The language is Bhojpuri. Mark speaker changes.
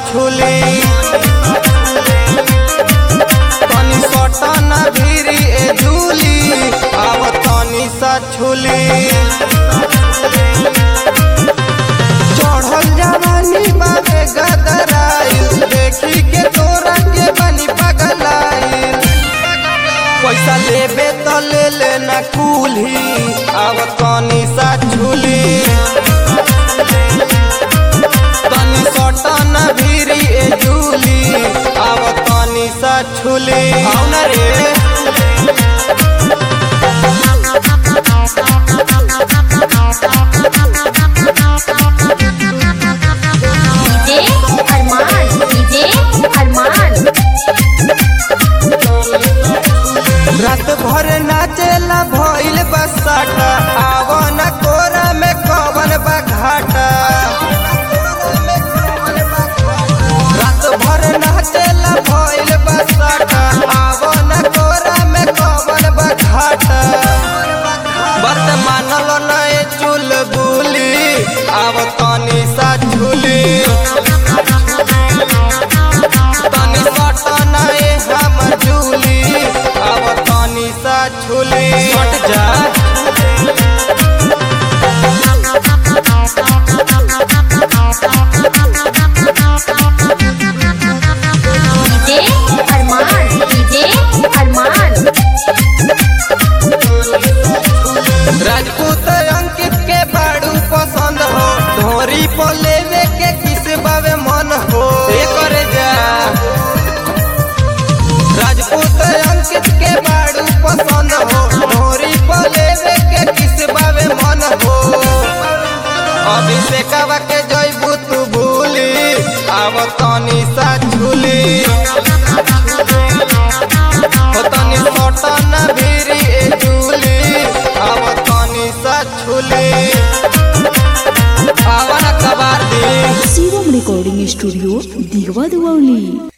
Speaker 1: छुली तनी सटन भीरी ए झूली आव तनी सा छुली चढ़ल जवानी बाबे गदराइल देखी के तोरा के बनी पगलाइल पैसा लेबे तो ले लेना कुल्ही अब तनी सा झूली तनी सटन भीरी ए झूली अब तनी सा छुली आउन रे
Speaker 2: डीजे अरमान डीजे अरमान
Speaker 1: रात भर नाचेला भइल बसाटा आवन कोरा में कवन बा घाटा रात भर नाचेला भइल बसाटा आवन कोरा में कवन बा घाटा बत मानल नए चुल बुली आव तनी सा झूली तनी सटन ए हम झूली अब तनी सा झूली सट जा
Speaker 2: डीजे अरमान डीजे अरमान
Speaker 1: राजपूत अंकित के बाड़ू पसंद हो ढोरी पर लेवे के किस बावे मन हो ए करे जा राजपूत अंकित के बाड़ू पसंद हो ढोरी पर लेवे के किस बावे मन हो अभिषेकवा के जयबू तू भूली आव तनी सा झूली हो तनी सटन भीरी ए झूली आव तनी सा झूली आवन कबार दी
Speaker 3: शिवम रेकॉर्डिंग स्टुडिओ दिगवा दिवावली